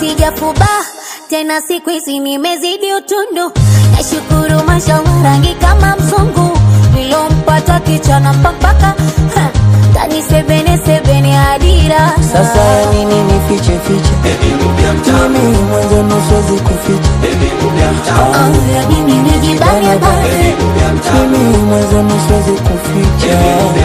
sijafuba tena, siku hizi nimezidi utundu. Nashukuru mashallah, rangi kama mzungu, nilompata kichana mpaka ha, tani sebene sebene adira Sasa ya nini nifiche fiche? Mimi mwenzenu siwezi kuficha. Oh, ya nini nijibane bane Mimi mwenzenu siwezi kuficha.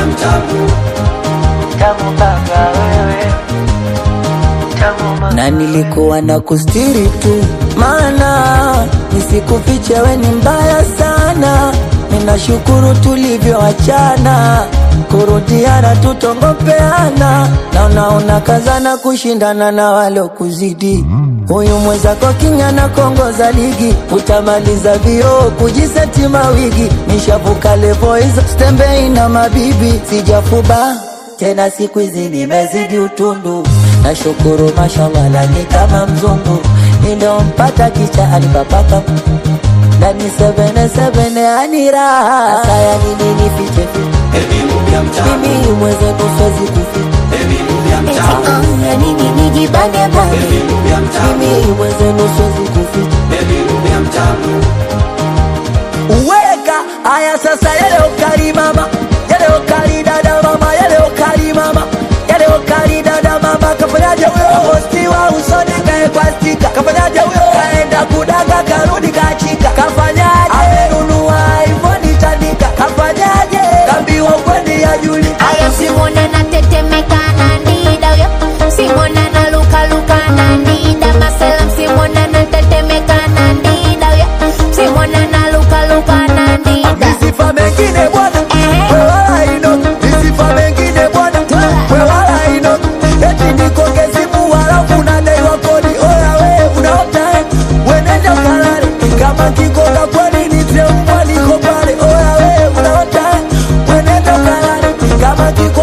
na nilikuwa na kustiri tu, maana nisikufiche, we ni mbaya sana. Ninashukuru tulivyoachana, kurudiana tutongopeana, na unaona kazana kushindana na walokuzidi. Huyu mwenzako king'ana kongoza ligi, utamaliza vioo kujiseti mawigi. Nishavuka levo hizo, stembei na mabibi, sijafuba tena siku hizi nimezidi utundu, nashukuru mashallah, lani kama mzungu niliompata kicha alipapaka ndani sebene sebene aniraha. Sasa ya nini nifiche fiche? Mimi mwenzenu siwezi kuficha, Oh, ya nini nijibane bane mimi mwenzenu siwezi kuficha. Uweka aya sasa, yale ukali mama, yale ukali dada mama, yale ukali mama, yale ukali dada mama, kafanyaje huyo hosti wa usoni kaekwa stika, kafanyaje huyo kaenda kudaga karudi kachika, kafanyaje amenunua iPhone tandika, kafanyaje kambiwa kwendi ya juli Aya simona na tetemeka na ndida yo Simona na luka luka na ndida Masalam simona na tetemeka na ndida yo Simona na luka luka na ndida Misifa mengine bwana, we wala ino. Misifa mengine bwana, we wala ino. Eti niko Kesimu halafu unadaiwa kodi. Oya we unaota eh, we nenda ukalale. Kama kikoka kweli nitie mbwa niko pale. Oya we unaota eh, we nenda ukalale. Kama kiko